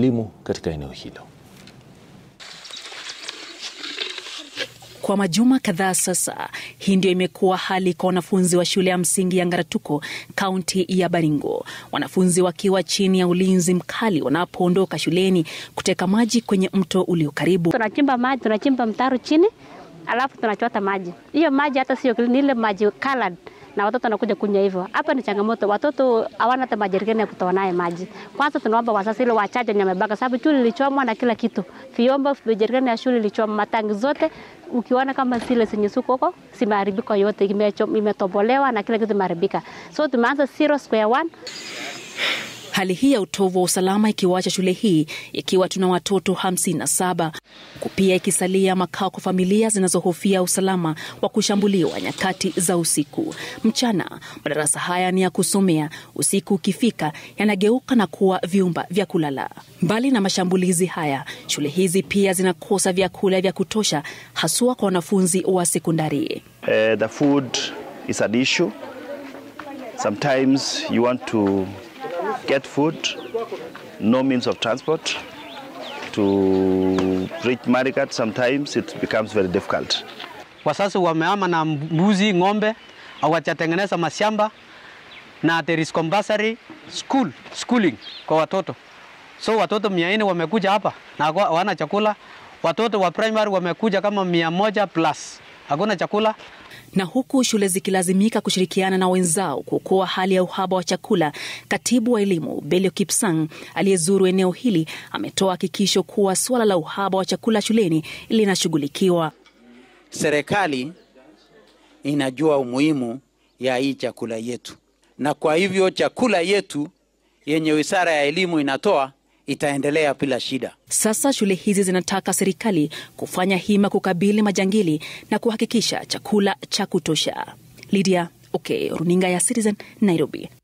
elimu katika eneo hilo. Kwa majuma kadhaa sasa, hii ndio imekuwa hali kwa wanafunzi wa shule ya msingi ya Ngaratuko, kaunti ya Baringo, wanafunzi wakiwa chini ya ulinzi mkali wanapoondoka shuleni kuteka maji kwenye mto ulio karibu. Tunachimba maji, tunachimba mtaro chini, alafu tunachota maji. Hiyo maji hata sio ni ile maji colored na watoto wanakuja kunywa hivyo. Hapa ni changamoto, watoto hawana hata majerikani ya kutoa naye maji. Kwanza tunaomba wazazi ile wachache wenye wamebaka, sababu shule ilichomwa na kila kitu, vyombo, majerikani ya shule ilichomwa, matangi zote ukiona kama zile zenye suko huko zimeharibika yote, imetobolewa na kila kitu imeharibika. So tumeanza zero square one. Hali hii ya utovu wa usalama ikiwacha shule hii ikiwa tuna watoto 57 huku pia ikisalia makao kwa familia zinazohofia usalama wa kushambuliwa nyakati za usiku. Mchana madarasa haya ni ya kusomea, usiku ukifika yanageuka na kuwa vyumba vya kulala. Mbali na mashambulizi haya, shule hizi pia zinakosa vyakula vya kutosha, haswa kwa wanafunzi wa sekondari. Uh, the food is an issue. Sometimes you want to get food, no means of transport. To reach Marigat, sometimes it becomes very difficult. Wasasi wameama na mbuzi, ng'ombe, hawajatengeneza mashamba na there is compulsory school, schooling kwa watoto. So watoto mia nne wamekuja hapa na hawana chakula. Watoto wa primary wamekuja kama mia moja plus, hakuna chakula na huku shule zikilazimika kushirikiana na wenzao kuokoa hali ya uhaba wa chakula, katibu wa elimu Belio Kipsang aliyezuru eneo hili ametoa hakikisho kuwa suala la uhaba wa chakula shuleni linashughulikiwa. Serikali inajua umuhimu ya hii chakula yetu, na kwa hivyo chakula yetu yenye wizara ya elimu inatoa itaendelea bila shida. Sasa shule hizi zinataka serikali kufanya hima kukabili majangili na kuhakikisha chakula cha kutosha. Lydia Okay, runinga ya Citizen, Nairobi.